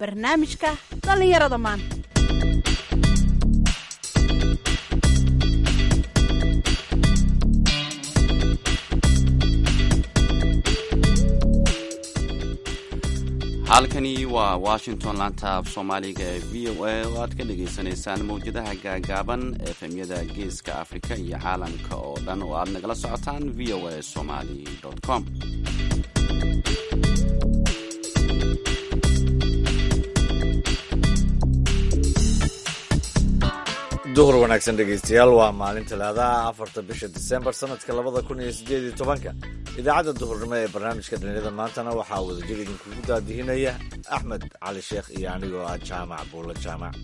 barnaamijka dhallinyarada maanta halkani waa washington laanta af soomaaliga ee v o a oo aad ka dhagaysanaysaan mawjadaha gaagaaban efemyada geeska afrika iyo caalamka oo dhan oo aad nagala socotaan v o a somali com duhur wanaagsan dhegaystayaal waa maalin talaadaha afarta bisha disembar sanadka labada kun iyo sideed iyo tobanka idaacadda duhurnimo ee barnaamijka dhallinyada maantana waxaa wadajir idinkugu daadihinaya axmed cali sheekh iyo anigoo ah jaamac buulo jaamac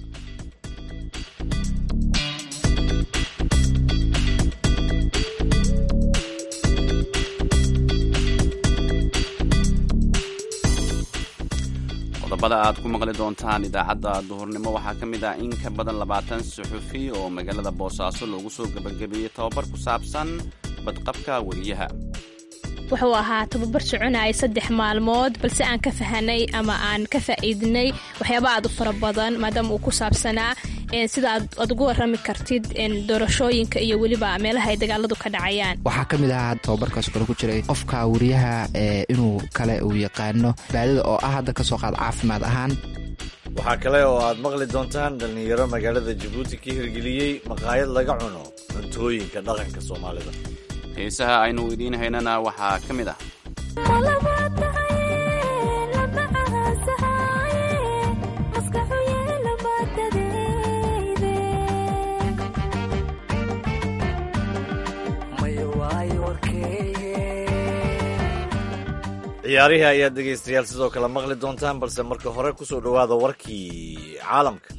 qodobada aad ku maqli doontaan idaacadda duhurnimo waxaa ka mid ah in ka badan labaatan suxufi oo magaalada boosaaso loogu soo gebagabeeyey tababar ku saabsan badqabka weriyaha wuxuu ahaa tababar soconaya saddex maalmood balse aan ka fahanay ama aan ka faa'iidinay waxyaaba aad u fara badan maadaama uu ku saabsanaa sida aad ugu warrami kartid doorashooyinka iyo weliba meelaha ay dagaaladu ka dhacayaan waxaa ka mid ahaa tababarkaas kale ku jiray qofka wariyaha inuu kale uu yaqaano baadida oo ah hadda ka soo qaad caafimaad ahaan waxaa kale oo aad maqli doontaan dhallinyaro magaalada jabuuti ka hirgeliyey maqaayad laga cuno cuntooyinka dhaqanka soomaalida heesaha aynu idiin haynana waxaa ka mid ah ciyaarihii ayaad dhegaystayaal sidoo kale maqli doontaan balse marka hore ku soo dhowaada warkii caalamka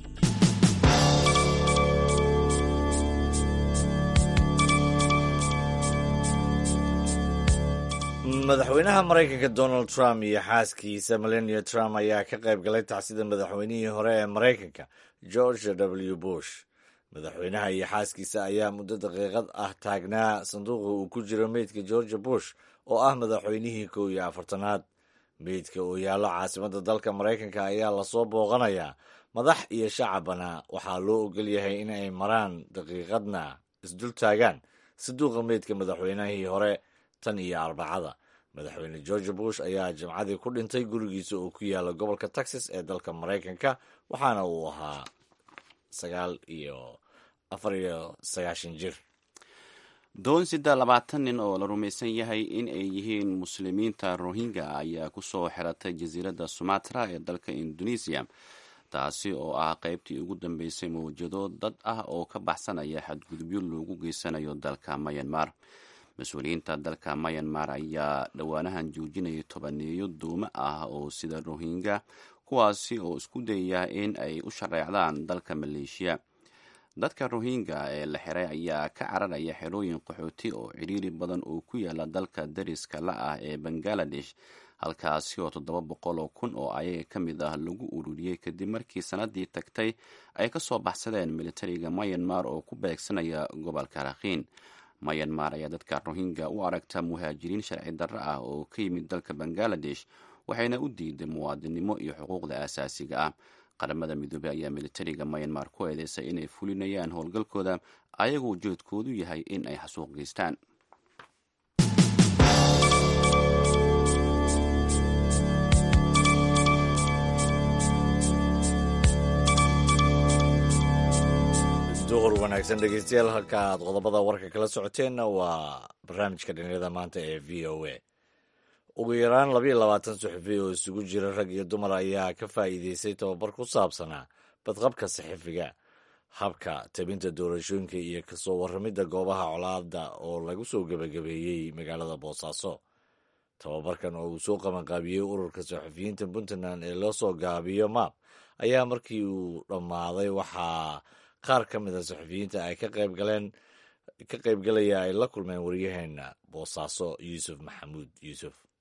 madaxweynaha maraykanka donald trump iyo xaaskiisa melania trump ayaa ka qayb galay tacsida madaxweynihii hore ee maraykanka george w bush madaxweynaha iyo xaaskiisa ayaa muddo daqiiqad ah taagnaa sanduuqa uu ku jiro meydka george bush oo ah madaxweynihii kow iyo afartanaad meydka oo yaallo caasimadda dalka maraykanka ayaa lasoo booqanayaa madax iyo shacabana waxaa loo ogol yahay in ay maraan daqiiqadna isdul taagaan sanduuqa meydka madaxweynihii hore tan iyo arbacada madaxweyne george bush ayaa jimcadii ku dhintay gurigiisa oo ku yaala gobolka texas ee dalka maraykanka waxaana uu ahaa sagaal iyo afar iyo sagaashan jir doon sida labaatan nin oo la rumaysan yahay in ay yihiin muslimiinta rohingya ayaa ku soo xiratay jasiiradda sumatra ee dalka indonesiya taasi oo ah qaybtii ugu dambeysay mawjado dad ah oo ka baxsanaya xadgudubyo loogu geysanayo dalka mayanmar mas-uuliyiinta dalka mayanmar ayaa dhowaanahan joojinayay tobaneeyo duumo ah oo sida rohingya kuwaasi oo isku dayaya in ay u shareecdaan dalka maleeshiya dadka rohingya ee la xiray ayaa ka cararaya xerooyin qaxooti oo cidhiiri badan oo ku yaala dalka dariska la ah ee bangaladesh halkaasi oo toddoba boqol oo kun oo ayaga ka mid ah lagu ururiyey kadib markii sanadii tagtay ay ka soo baxsadeen militariga mayanmar oo ku beegsanaya gobolka rakhiin mayanmar ayaa dadka rohingya u aragta muhaajiriin sharci darro ah oo ka yimid dalka bangaladesh waxayna u diiday muwaadinimo iyo xuquuqda aasaasiga ah qaramada midoobey ayaa militariga mayanmar ku eedeysay inay fulinayaan howlgalkooda ayagoo ujeedkoodu yahay in ay xasuuq geystaan duhur wanaagsan dhegeystayaal halka aad qodobada warka kala socoteenna waa barnaamijka dhallinyarada maanta ee v o a ugu yaraan labayo labaatan suxufi oo isugu jira rag iyo dumar ayaa ka faa'iideystay tababar ku saabsanaa badqabka saxifiga habka tabinta doorashooyinka iyo kasoo warramidda goobaha colaada oo lagu soo gebagabeeyey magaalada boosaaso tababarkan oo uu soo qabanqaabiyey ururka saxufiyiinta puntland ee loo soo gaabiyo maab ayaa markii uu dhammaaday waxaa qaar ka mid a saxufiyiinta ay ka qayb galeen ka qaybgalaya ay la kulmeen waryaheena boosaaso yuusuf maxamuud yuusuf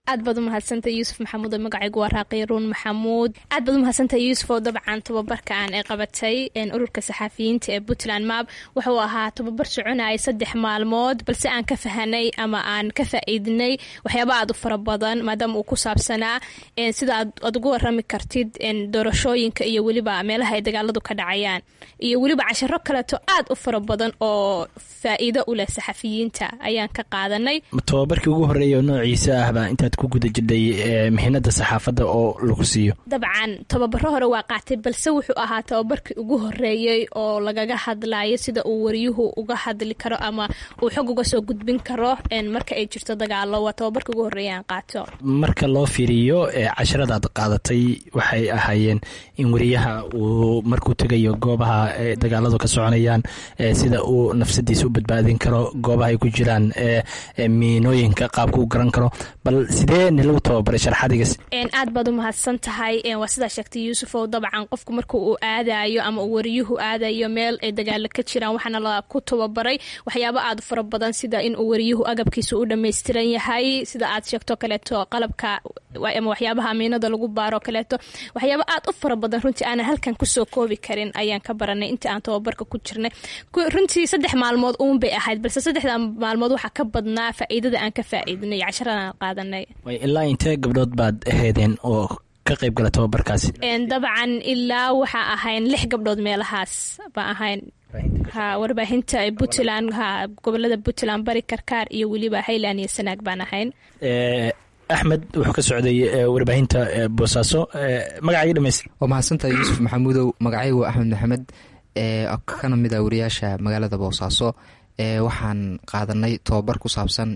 aad baad umahadsantahay yuusuf maxamuud oo magacaygu waa raaqiy ruun maxamuud aad baad umahadsantahay yuusuf oo dabcan tababarkan ay qabatay ururka saxaafiyiinta ee puntland map wuxuu ahaa tababar soconayay saddex maalmood balse aan ka fahanay ama aan ka faa-iidnay waxyaaba aad u fara badan maadaama uu ku saabsanaa sida aad ugu warami kartid doorashooyinka iyo weliba meelaha ay dagaaladu ka dhacayaan iyo weliba casharo kaleeto aad u fara badan oo faa-iido u leh saxafiyiinta ayaan ka qaadanay tababarkii ugu horeeya oo noociisa ahba intaad ku guda jidhay mihinada saxaafadda oo lagu siiyo dabcan tababaro hore waa qaatay balse wuxuu ahaa tababarkii ugu horeeyey oo lagaga hadlayo sida uu wariyuhu uga hadli karo ama uu xog uga soo gudbin karo marka ay jirto dagaalo waa tababarkii ugu horeeya aan qaato marka loo fiiriyo casharada aad qaadatay waxay ahaayeen in wariyaha uu markuu tegayo goobaha dagaaladu ka soconayaan sida uu nafsadiisa u badbaadin karo goobaha ay ku jiraan miinooyinka qaabka u garan karo bal sidee nilagu tababaray sharxadigas aad baad u mahadsan tahay waa sidaa sheegtay yuusuf oo dabcan qofku marka uu aadayo ama uu wariyuhu aadayo meel ay dagaalo ka jiraan waxaana la ku tababaray waxyaabo aad fara badan sida in uu wariyuhu agabkiisa u dhammaystiran yahay sida aad sheegto kaleeto qalabka ama waxyaabaha amiinada lagu baaro kaleeto waxyaabo aad u fara badan runtii aanan halkan kusoo koobi karin ayaan ka baranay intii aan tababarka ku jirnay runtii saddex maalmood uun bay ahayd balse saddexda maalmood waxaa ka badnaa faa'iidada aan ka faa'iidinay casharadaan qaadanay ilaa intee gabdhood baad aheedeen oo ka qayb gala tababarkaasi dabcan ilaa waxaa ahayn lix gabdhood meelahaas baa ahayn ha warbaahinta puntland ha gobolada puntland bari karkaar iyo weliba highland iyo sanaag baan ahayn axmed wuxuu ka socday warbaahinta boosaaso magacaaga dhamaystir waa mahadsantahay yuusuf maxamuudow magacaygu axmed maxamed kana mid a wariyaasha magaalada boosaaso waxaan qaadanay tababar ku saabsan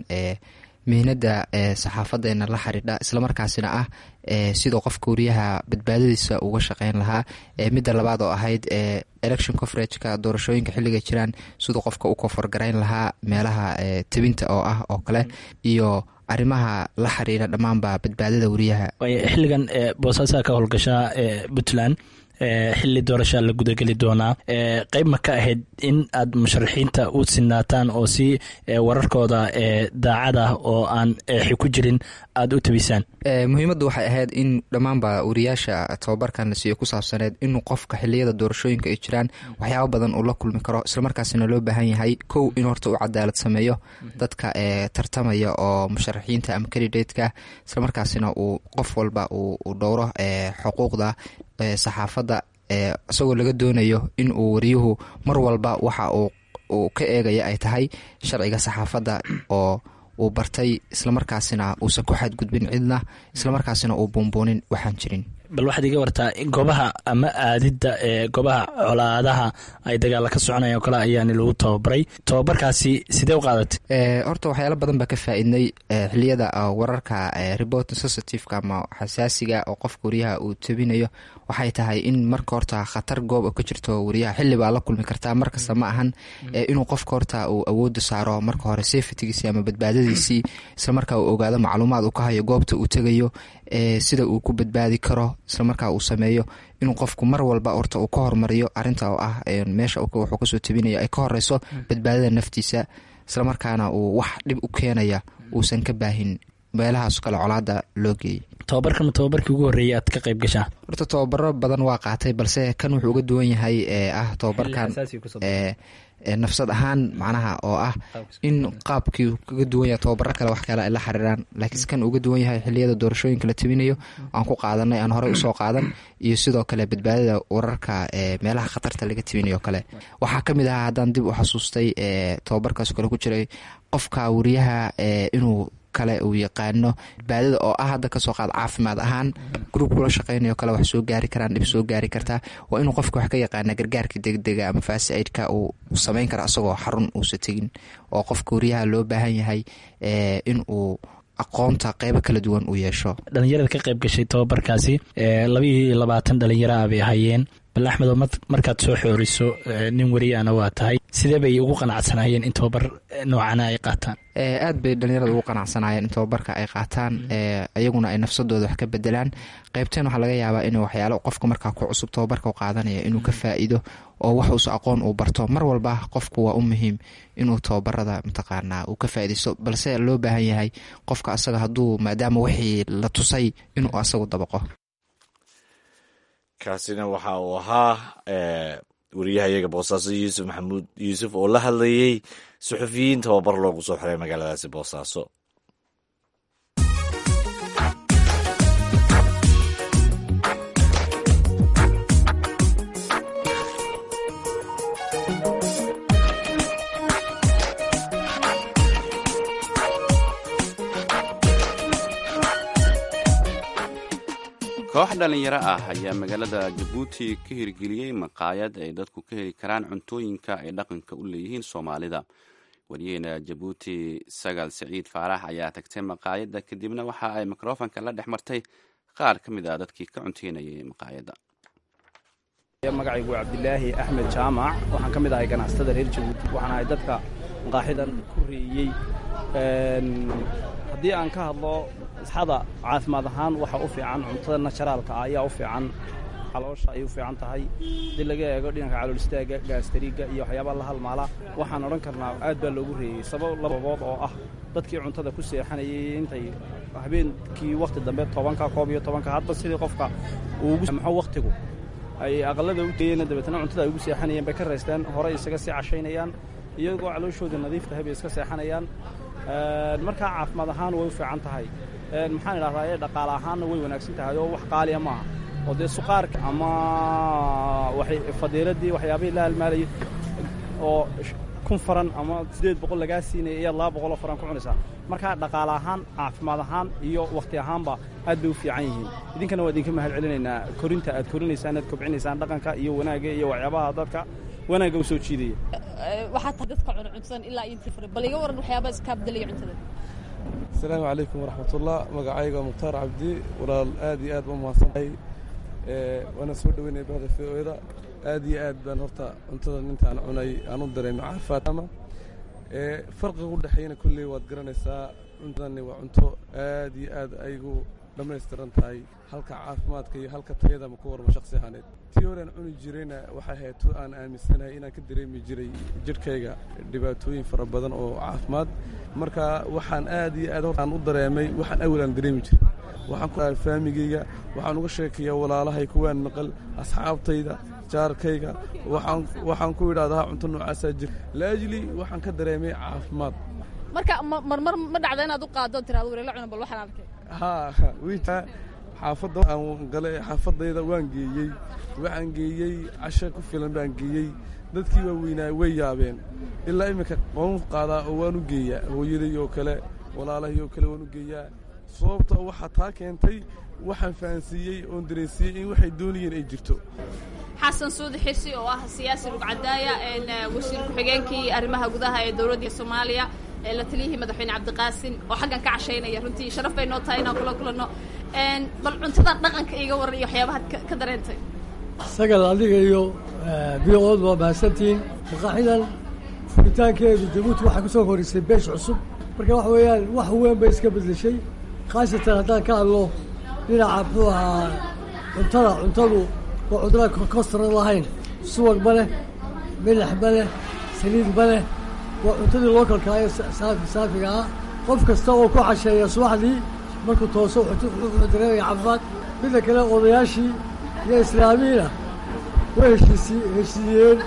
mihnada saxaafadeena la xiriidha islamarkaasina ah sidoo qofka wariyaha badbaadadiisa uga shaqeyn lahaa midda labaad oo ahayd election coverageka doorashooyinka xilliga jiraan siduu qofka u koforgarayn lahaa meelaha tebinta oo ah oo kale iyo arrimaha la xiriira dhammaanba badbaadada wariyaha xilligan boosaasaa ka howlgashaa puntland xili doorashaa la gudageli doonaa qeyb ma ka ahayd in aad musharaxiinta u sinaataan oo si wararkooda daacad ah oo aan eexi ku jirin aada u tabisaan muhiimaddu waxay ahayd in dhammaanba wariyaasha tababarkan la siiyo ku saabsaneed inuu qofka xiliyada doorashooyinka ay jiraan waxyaabo badan uu la kulmi karo islamarkaasina loo baahan yahay kow in horta uu cadaalad sameeyo dadka tartamaya oo musharaxiinta ama kandidatka islamarkaasina uu qof walba uu dhowro xuquuqda saxaafadda isagoo laga doonayo in uu wariyuhu mar walba waxa uu ka eegaya ay tahay sharciga saxaafadda oo uu bartay islamarkaasina uusan ku xadgudbin cidna islamarkaasina uu buunbuunin waxaan jirin bal waxaad iga wartaa goobaha ama aadidda ee goobaha colaadaha ay dagaala ka soconaya o kale ayaani lagu tababaray tababarkaasi sidee u qaadatay horta waxyaalo badan baa ka faa-idnay xiliyada wararka report sensitiveka ama xasaasiga oo qofka wariyaha uu tabinayo waxay tahay in marka horta khatar goob oo ka jirto wariyaha xili baa la kulmi kartaa markasta ma ahan inuu qofka horta uu awooda saaro marka hore safetigiisi ama badbaadadiisii islamarkaa uu ogaado macluumaad uu ka hayo goobta uu tegayo sida uu ku badbaadi karo islamarkaa uu sameeyo inuu qofku mar walba horta uu ka hormariyo arinta oo ah meesha wuxuu kasoo tabinayo ay ka horeyso badbaadada naftiisa islamarkaana uu wax dhib u keenaya uusan ka baahin meelahaas kale colaada loo geeyay tababarkan ma tababarkii ugu horreeyay aad ka qayb gashaa horta tababaro badan waa qaatay balse kan wuxuu uga duwan yahay ee ah tababarkan nafsad ahaan macnaha oo ah in qaabkii kaga duwan yahay tababaro kale wax kale ay la xiriiraan laakiinse kan uga duwan yahay xiliyada doorashooyinka la tabinayo aan ku qaadanay aan horey usoo qaadan iyo sidoo kale badbaadada wararka meelaha khatarta laga tabinayo kale waxaa kamid ahaa haddaan dib u xasuustay tababarkaas kale ku jiray qofka wariyaha inuu kale uu yaqaano badbaadada oo ah hadda kasoo qaad caafimaad ahaan gruub kula shaqeynayo kale wax soo gaari karaan dhib soo gaari kartaa waa inuu qofka wax ka yaqaana gargaarka degdega ama fasaidka uu sameyn kara asagoo xarun uusa tegin oo qofka wariyaha loo baahan yahay in uu aqoonta qeybo kala duwan uu yeesho dhalinyarada ka qayb gashay tababarkaasi labaiyo labaatan dhalinyaro ah bay ahayeen bal axmed oo markaad soo xooriso nin weriyaana waa tahay sidee bay ugu qanacsanaayeen in tababar noocana ay qaataan aad bay dhalinyarada ugu qanacsanaayeen in tababarka ay qaataan iyaguna ay nafsadooda wax ka bedelaan qeybteen waxaa laga yaabaa inuu waxyaalo qofka markaa ku cusub tababarka qaadanaya inuu ka faa-iido oo wax uusa aqoon uu barto mar walba qofku waa u muhiim inuu tababarada mataqaanaa uu ka faa-idaysto balse loo baahan yahay qofka asaga hadduu maadaama wixii la tusay inuu asagu dabaqo kaasina waxa uu ahaa wariyahayaga boosaaso yuusuf maxamuud yuusuf oo la hadlayey suxufiyiin tababar loogu soo xiray magaaladaasi boosaaso koox dhallinyaro ah ayaa magaalada jabuuti ka hirgeliyey maqaayad ay dadku ka heli karaan cuntooyinka ay dhaqanka u leeyihiin soomaalida wariyaheena jabuuti sagaal siciid faarax ayaa tagtay maqaayadda kadibna waxa ay mikrofonka la dhex martay qaar ka mid ah dadkii ka cunteynayay maqaayadda magacaygu cabdilaahi axmed jaamac waxaan ka mid ahay ganacsatada reer jabuuti waxaan ahay dadka maqaaxidan ku reeyey haddii aan ka hadlo isxada caafimaad ahaan waxa u fiican cuntada najaraalka ah ayaa u fiican caloosha ayay u fiican tahay haddii laga eego dhinanka calool istaaga gaastariga iyo waxyaabaa la halmaala waxaan odhan karnaa aad baa loogu reeyey sabab lababood oo ah dadkii cuntada ku seexanayay intay habeenkii wakhti dambe tobanka koob iyo tobanka hadba sidii qofka uugumaxo wakhtigu ay aqalada u geeyeen dabeetna cuntada ay ugu seexanayeen bay ka raysteen hore isaga sii cashaynayaan iyagoo calooshooda nadiif tahay bay iska seexanayaan markaa caafimaad ahaan way u fiican tahay maxaan idhahdaa ee dhaqaale ahaanna way wanaagsan tahay oo wax qaaliya maaha oo dee suqaarka ama fadiiladii waxyaabihii la halmaalayay oo kun faran ama siddeed boqol lagaa siinaya iyo laba boqoloo faran ku cunaysaa markaa dhaqaale ahaan caafimaad ahaan iyo wakhti ahaanba aad bay u fiican yihiin idinkana waa idinka mahad celinaynaa korinta aad korinaysaan aad kobcinaysaan dhaqanka iyo wanaagga iyo waxyaabaha dadka wanaagga u soo jiidaya waxaa tahay dadka cuna cuntadan ilaa intii fure bal iga waran waxyaabaa iskaa bedelaya cuntada asalaamu calaykum waraxmatullah magacayga mukhtaar cabdi walaal aad iyo aad ba umahadsantahay waana soo dhoweynaya bahda v o da aad iyo aad baan horta cuntadan intaan cunay aan u dareemay caafimaadama farqiga u dhexeeyana kolley waad garanaysaa cuntadani waa cunto aad iyo aad aygu dhammaystiran tahay halka caafimaadka iyo halka tayadama ku warma shaksi ahaaneed tii horaan cuni jirayna waxay ahayd tu aan aaminsanahay inaan ka dareemi jiray jidhkayga dhibaatooyin fara badan oo caafimaad marka waxaan aad iyo aad hortaan u dareemay waxaan awal aan dareemi jiray waxaan ku faamigayga waxaan uga sheekayaa walaalahay kuwaan maqal asxaabtayda jaarkayga waxaan ku idhahdaa cunto noocaasaa jir laajli waxaan ka dareemay caafimaad marka marmar ma dhacda inaad u qaado tiraado wareela cuna bal waxaan arkay haa wiita xaafadda aan gale xaafadayda waan geeyey waxaan geeyey casho ku filan baan geeyey dadkii waaweynaa way yaabeen ilaa iminka waan u qaadaa oo waan u geeyaa hooyaday oo kale walaalahii oo kale waan u geeyaa sababta waxaa taa keentay waxaan fahansiiyey oon dareensiiyey in waxay doonayeen ay jirto xasan suudi xirsi oo ah siyaasi lugcadaaya wasiir ku-xigeenkii arrimaha gudaha ee dowladda soomaaliya la taliyihii madaxweyne cabdiqaasin oo xaggan ka cashaynaya runtii sharaf bay noo tahay inaan kula kulanno bal cuntada dhaqanka iga waran iyo waxyaabahaad ka dareentay sagal adiga iyo v od waa mahadsantihiin maqaaxidan furitaankeedu jabuuti waxaa ku soo horisay beesh cusub marka waxa weeyaan wax weyn bay iska bedeshay khaasatan haddaan ka hadlo dhinaca muxuu ahaa cuntada cuntadu waa cuntada kostaran lahayn subag ma leh milax ma leh saliid ma leh waa cuntadii loo kalkaayo saafiga ah qof kasta oo ku casheeya subaxdii markuu tooso wuxuu dareemaya caafimaad midda kale odayaashii iyo islaamiyiina way heshiisi heshiiyeen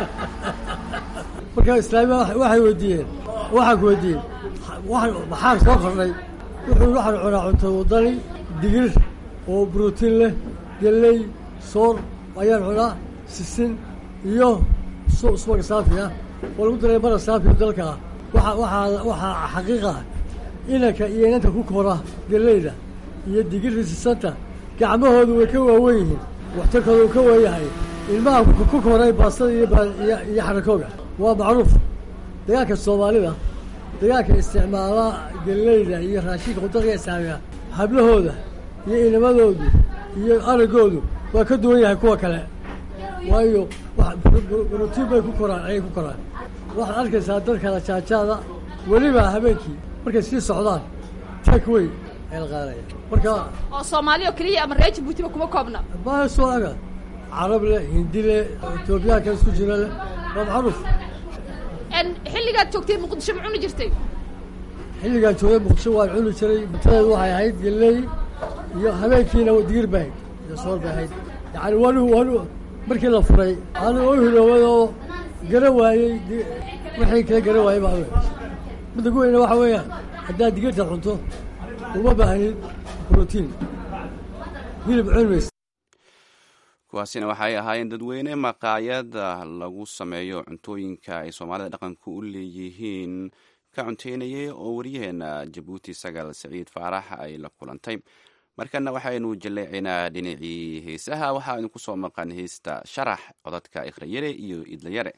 marka islaamiya waxay weydiiyeen waxaan ku weydiiyeen maxaan soo kordhay wuxuu waxaan cunaa cunto wadani digir oo brotiin leh gelley soor ayaan cunaa sisin iyo subaga saafi ah oo lagu daray mara saafiga dalka ah waa waxaa waxaa xaqiiqa inanka iyo inanta ku kora gelleyda iyo digirta sisanta gacmahoodu way ka waawen yihiin waxtarkooda uu ka weeyahay ilmaha ku koray baastada iyo xarakooga waa macruuf dagaalka soomaalida dagaalka isticmaala gelleyda iyo raashinka qudalka islaamiga hablahooda iyo inamadoodu iyo aragoodu waa ka duwan yahay kuwa kale waayo brotiin bay ku koraan ayay ku koraan waxaad arkaysaa dadkala jaajaada weliba habeenkii markay sii socdaan takeway ayaa la qaadaya marka oo soomaali oo keliya ama reer jabuutiba kuma koobna baasoo aga carab leh hindi leh etoobiyaanka isku jira leh waa macruuf xilligaad joogtay muqdisho ma cuni jirtay xilligaan joogay muqdisho waan cuni jiray cuntadeedu waxay ahayd geleey iyo habeenkiina digir bay ahayd iyo soor bay ahayd yani wanu wanu markii la furay anu oo hiloobay oo gara waayey wixii kala gara waayey baa midda ku weyna waxa weeyaan haddaad digirta cunto uma baahnid brotiin hilib cunmays kuwaasina waxay ahaayeen dadweyne maqaayada lagu sameeyo cuntooyinka ay soomaalida dhaqanka u leeyihiin ka cunteynayay oo wariyaheena jabuuti sagaal saciid faarax ay la kulantay markana waxaynu jaleecaynaa dhinacii heesaha waxaa idinku soo maqan heesta sharax codadka ikhrayare iyo idlayare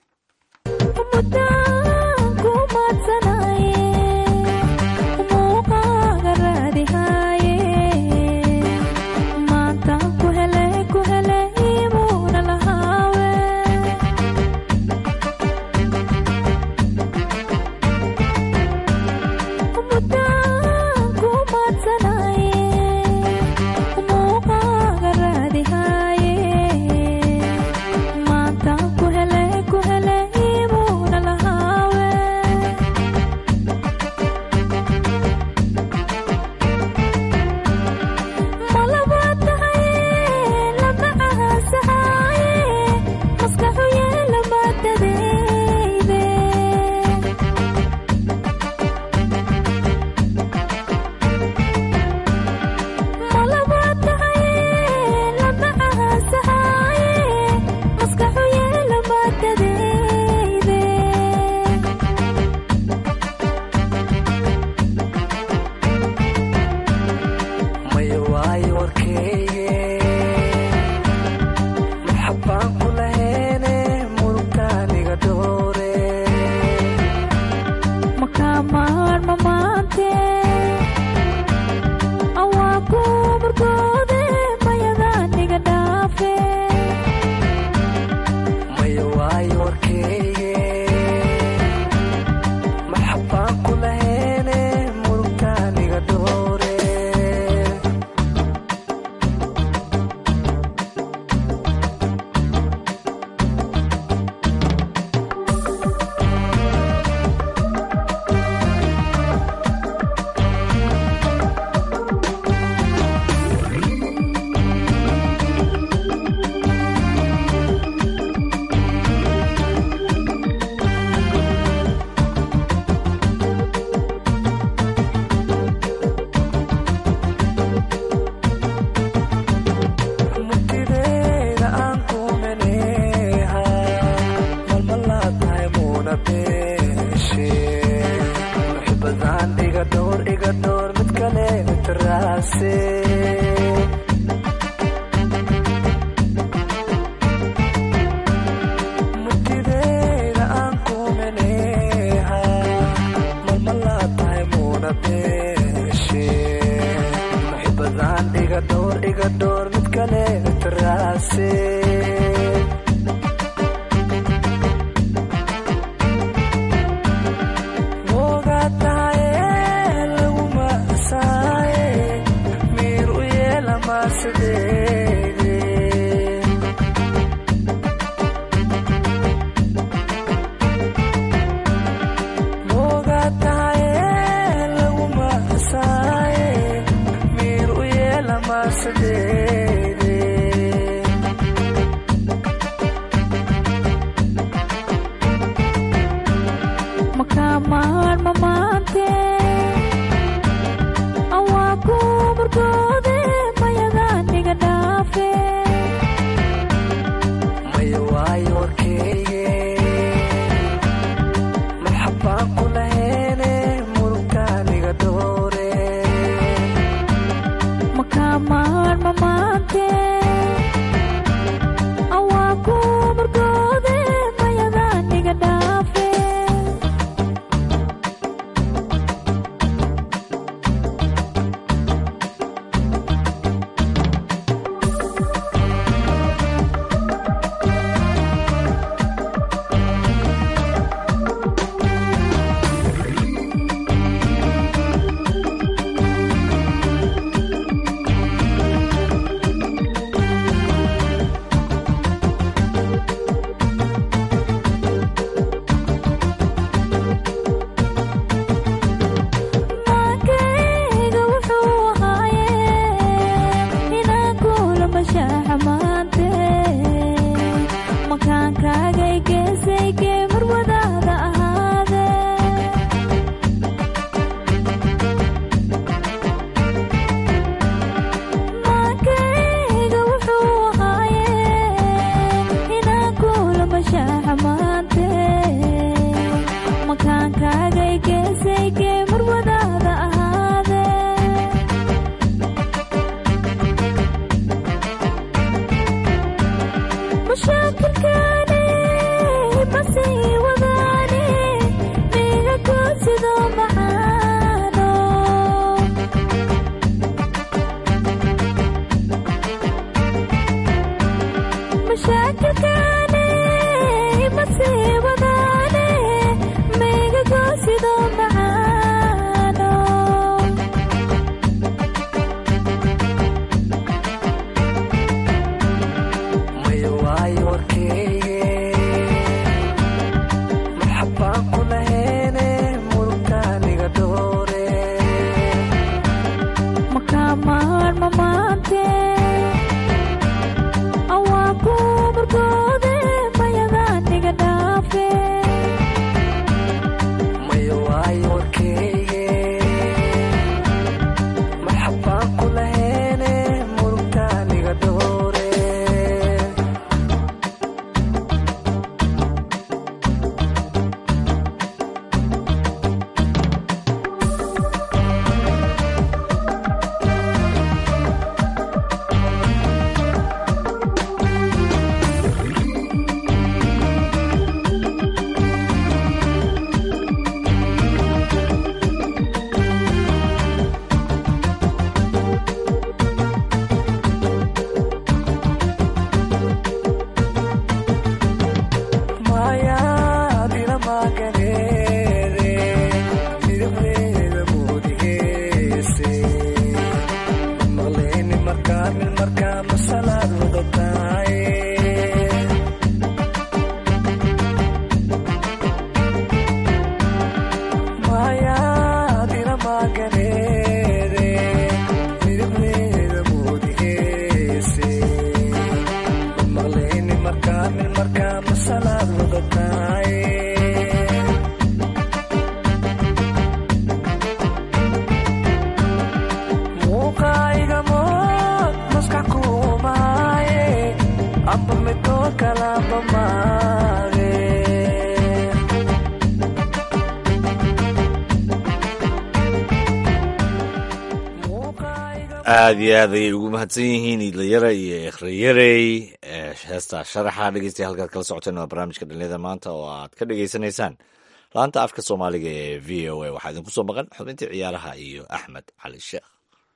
aada iyo aad ayay ugu mahadsan yihiin iidlayara iyo ekhrayarey heesta sharaxa dhegeystayaal halkaad kala socoteen waa barnaamijka dhalinyada maanta oo aad ka dhegeysanaysaan laanta afka soomaaliga ee v o a waxaa idinku soo maqan xubintii ciyaaraha iyo axmed cali sheekh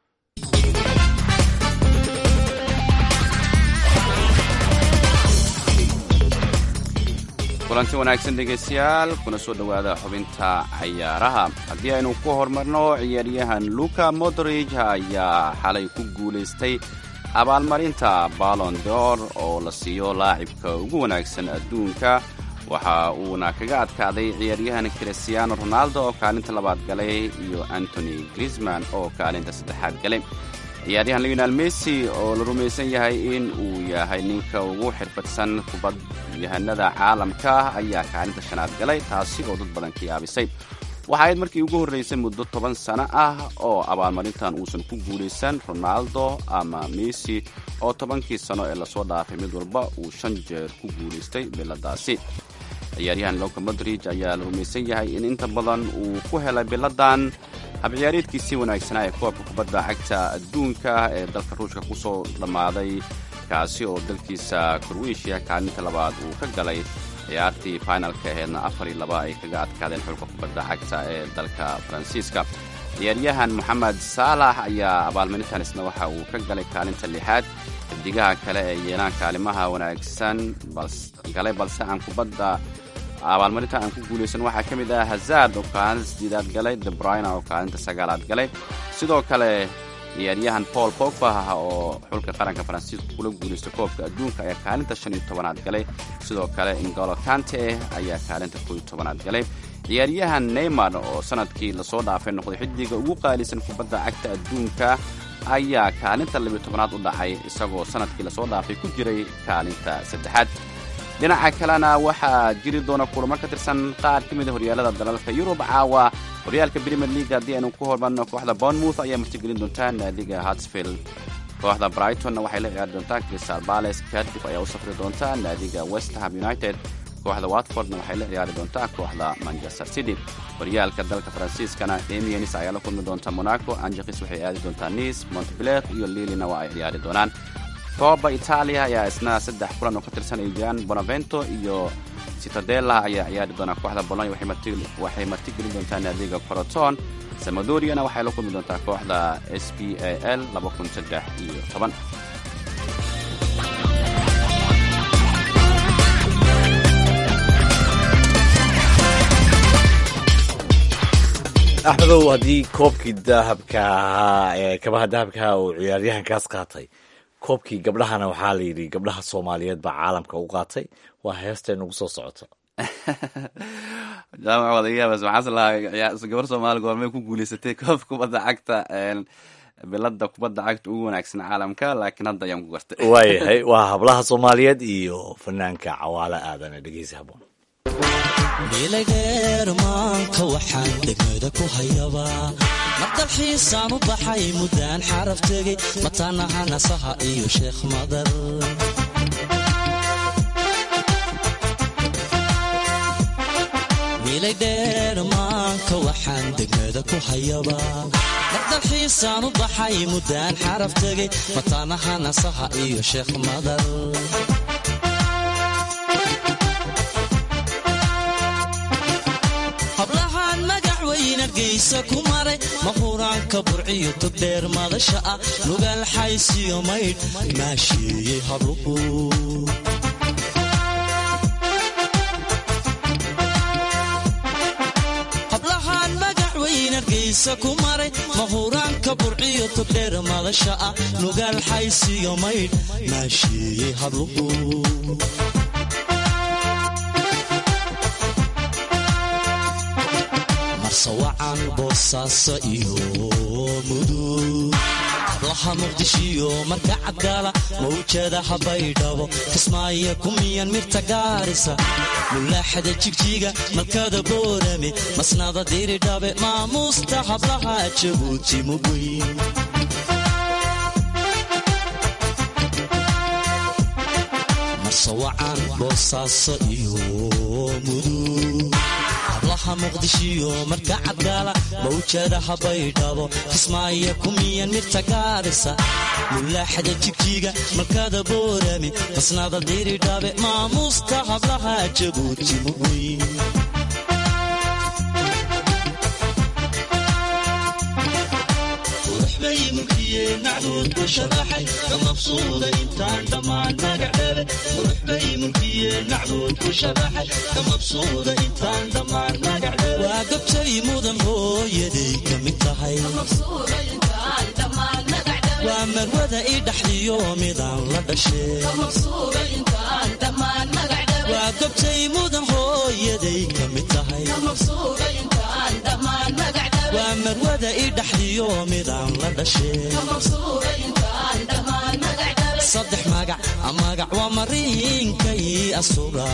kulanti wanaagsan dhegaystayaal kuna soo dhowaada xubinta cayaaraha haddii aynu ku horumarno ciyaaryahan luka modrij ayaa xalay ku guulaystay abaalmarinta balon dor oo la siiyo laacibka ugu wanaagsan adduunka waxa uuna kaga adkaaday ciyaaryahan christiano ronaldo oo kaalinta labaad galay iyo antony grisman oo kaalinta saddexaad galay ciyaaryahan leonel messi oo la rumaysan yahay in uu yahay ninka ugu xirfadsan kubadyahanada caalamka ayaa kaalinta shanaad galay taasi oo dad badan ka yaabisay waxa ayd markii ugu horraysay muddo toban sano ah oo abaalmarintan uusan ku guulaysan ronaldo ama messi oo tobankii sano ee lasoo dhaafay mid walba uu shan jeer ku guulaystay biladaasi ciyaaryahan loka modrij ayaa la rumaysan yahay in inta badan uu ku helay biladan habciyaareedkiisii wanaagsanaa ee koobka kubadda cagta adduunka ee dalka ruushka ku soo dhammaaday kaasi oo dalkiisa kroatiya kaalinta labaad uu ka galay ciyaartii finalka aheedna afar iyo laba ay kaga adkaadeen xulka kubadda cagta ee dalka faransiiska ciyaaryahan moxamed saalax ayaa abaalmarintan isna waxa uu ka galay kaalinta lixaad xidigaha kale ee yeelaan kaalimaha wanaagsan galay balse aan kubadda abaalmarinta aan ku guulaysan waxaa ka mid ah hazard oo kaalinta sideedaad galay debrina oo kaalinta sagaalaad galay sidoo kale ciyaaryahan paul pogba oo xulka qaranka faransiiska kula guulaysta koobka adduunka ayaa kaalinta shan iyo tobanaad galay sidoo kale ingolo kante ayaa kaalinta koo iyo tobanaad galay ciyaaryahan neymar oo sanadkii lasoo dhaafay noqday xidiga ugu qaalisan kubadda cagta adduunka ayaa kaalinta labiyo tobanaad u dhacay isagoo sanadkii lasoo dhaafay ku jiray kaalinta saddexaad dhinaca kalena waxaa jiri doona kulamo ka tirsan qaar ka mida horyaalada dalalka yurub caawa horyaalka premier league haddii aynu ku hormarno kooxda bournemouth ayaa martigelin doontaa naadiga hartsfield kooxda brightonna waxay la ciyaari doontaa crystal bales cardiff ayaa u safri doontaa naadiga westham united kooxda watfordna waxay la ciyaari doontaa kooxda manchester city horyaalka dalka faransiiskana emiens ayaa la kulmi doonta monaco angelis waxay aadi doontaa nice montbler iyo lilina waa ay ciyaari doonaan kooba itaaliya ayaa isna saddex kulan oo ka tirsan ay jiraan bonavento iyo citadella ayaa ciyaari doonaa kooxda bolonya waxay martigelin doontaa naadiga coroton samadoriana waxay la kulmi doontaa kooxda s p a l iyo toban axmedow haddii koobkii dahabka ahaa ee kabaha dahabka ahaa uu ciyaaryahankaas qaatay koobkii gabdhahana waxaa la yidhi gabdhaha soomaaliyeed baa caalamka u qaatay waa heestay nagu soo socota jaamac wadayaabas waxaas lahaa gabar soomaali goormay ku guulaysatay koob kubadda cagta bilada kubadda cagta ugu wanaagsan caalamka laakiin hadda ayaan ku gartay waayahay waa hablaha soomaaliyeed iyo fanaanka cawaale aadane dhegeysi haboon milageer maanka waxaan degmada ku hayabaa mardalxiisaan u baxay muddaan xaraf tegey mataanaha nasaha iyo sheekh madar milaydheer maanka waxaan degmada ku hayabaa mardalxiisaan u baxay muddaan xaraf tegey mataanaha nasaha iyo sheekh madar hablahaan magac weyn argaysa ku maray mahuraanka burciyo togdheer madasha ah nugaal xaysiyo maydh maasheeyey habluhu hablahaan magac weyn argaysa ku maray mahuraanka burciyo togdheer madasha ah nugaal xaysiyo maydh maasheeyey habluhu marsawacan boosaaso iyo mudug hablaha muqdishiyo marka cadgaala mawjada habaydhabo kismaayo kumiyan mirta gaarisa mulaaxada jigjiga malkada boorame masnada diridhabe maamuusta hablaha jabuuti mugweyn marsawacan boosaaso iyo mudug maha muqdishiyo marka cadgaala mawjada habaydhabo kismaayo kumiyan mirta gaarisa mulaaxada jigjiga malkada boorami basnada diiridhabe maamuusta hablaha jabuuti muweyn bay mulkiyeen macbuud ku sharaxay ka mabsuuda intaan dhammaan magacdhabe qurux bay mulkiyeen macbuud ku sharaxay ka mabsuuda intaan dhammaan magacdhabe waa gabtay mudan hooyaday ka mid tahay waa marwada i dhaxdiyo midaan la dhashee waa gabtay mudan hooyaday ka mid tahay waa marwada i dhaxdiyo midaan la dhashee saddex magac magac waa mariinkay asura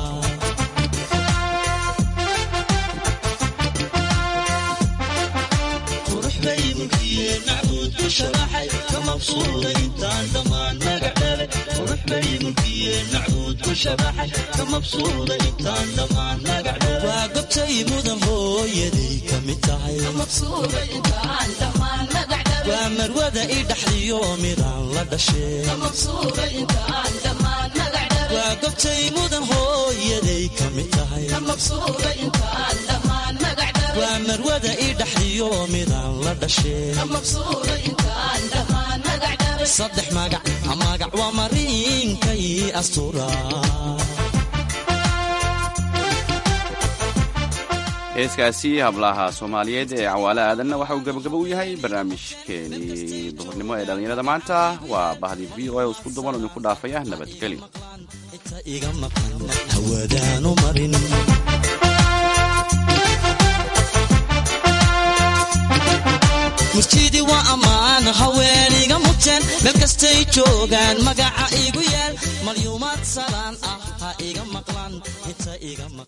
qurux bay mulkiyeen macbuud ku sharaxay ka mabsuuda intaan dhammaan magac dhale qurux bay mulkiyeen macbuud ku sharaxay ka mabsuuda intaan dhammaan magac dhale waa gobtay mudan hooyaday ka mid tahay waa marwada i dhaxdiyo midaan la dhashee waa gobtay mudan hooyaday ka mid tahay waa marwada i dhaxdiyo midaan la dhashee saddex magac magac waa mariinkay astura heeskaasi hablaha soomaaliyeed ee cawaale aadanna waxa uu gabagabo u yahay barnaamijkeenii duhurnimo ee dhallinyarada maanta waa bahdi v o a isku duban oo idinku dhaafaya nabadgelyo iga maqan hawadaanu marin murtidii waa ammaan haweeniga muteen meel kastay joogaan magaca igu yaal malyuumaad salaan ah ha iga maqlan inta iga maqan